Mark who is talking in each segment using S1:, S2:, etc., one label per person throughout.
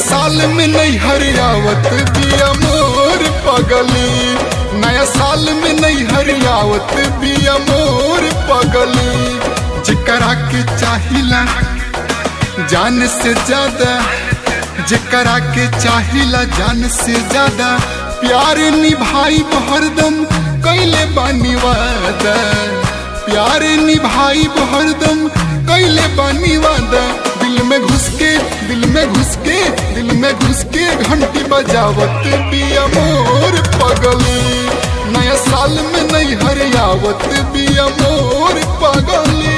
S1: साल में नहीं हरियावत बिया मोर पगली नया साल में नहीं हरियावत बिया मोर पगली जिकरा के चाहिला जान से ज्यादा जिकरा के चाहिला जान से ज्यादा प्यार निभाई हरदम कैले बानी वादा प्यार निभाई हरदम कैले बानी वादा दिल में घुस के दिल में घुस के दिल में घुस के घंटी बजावत बिया मोर पगली नया साल में नहीं हरियावत बिया मोर पगली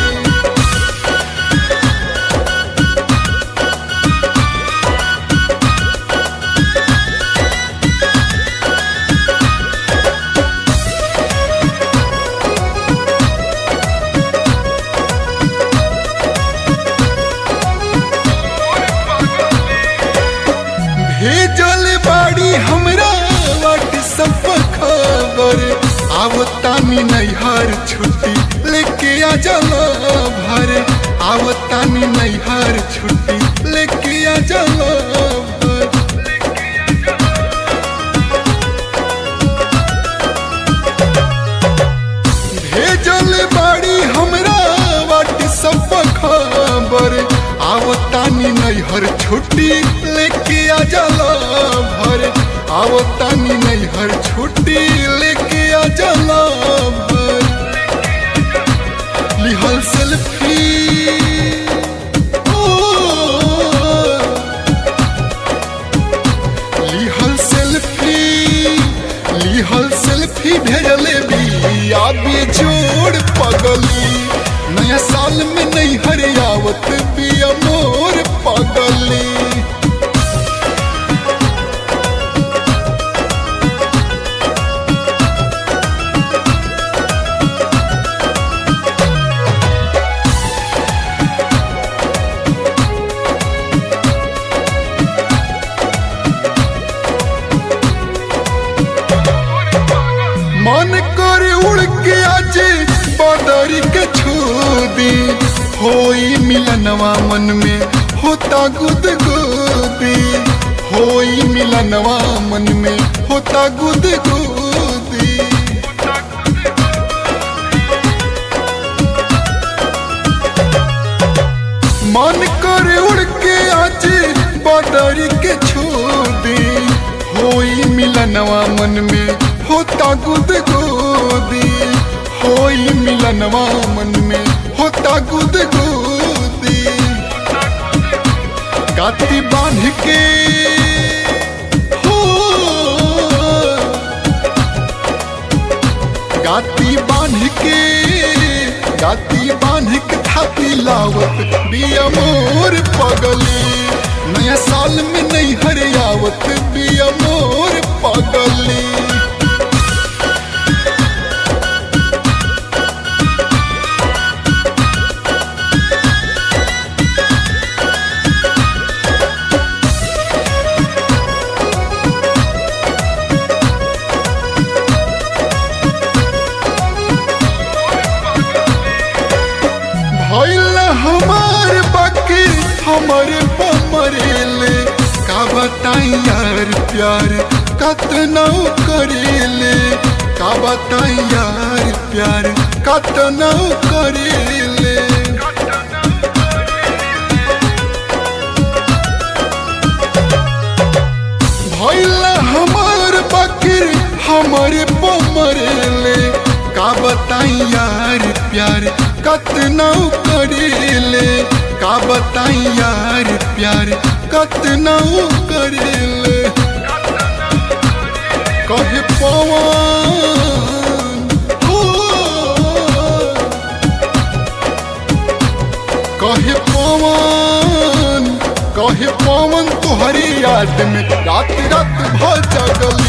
S1: भेजल बाड़ी हमरा व्हाट्सएप खबर आवतानी नैहर छुट्टी लेके आ जाला भर आवतानी नैहर छुट्टी लेके आ जाला भर भेजल बाड़ी हमरा व्हाट्सएप खबर आवतानी नैहर छुट्टी लेके आ जाला भर आवतानी नैहर छुट्टी लेके आ जाला भर लिहल सेल्फी ओ, लिहल सेल्फी लिहल सेल्फी भेजले बिया बेजोड़ पगली नया साल में नहीं हरियावत बिया मोर पगली मन कर उड़ के आज बदरी के छूदी होई मिलनवा मन में होता गुद गुदी होई मिलनवा मन में होता गुद गुदी मन कर उड़ के आज बदरी के छूदी होई मिलनवा मन में होता गुद गोदी होई मिलनवा मन में होता गुद गोदी गाती बांध के हो गाती बांध के गाती बांध के थाती लावत बिया मोर पगली नया साल में नहीं हरियावत बिया मोर पगली भइल हमार बाकी हमरे पमरेले का बताई यार प्यार कतना करेले का बताई यार प्यार कतना करेले भइल हमार बाकी हमरे पमरेले का बताई यार प्यार कतना करेले का बताई यार प्यार कतना करेले कहे पवन हो कहे पवन कहे पवन तुहरी याद में रात रात भ जगल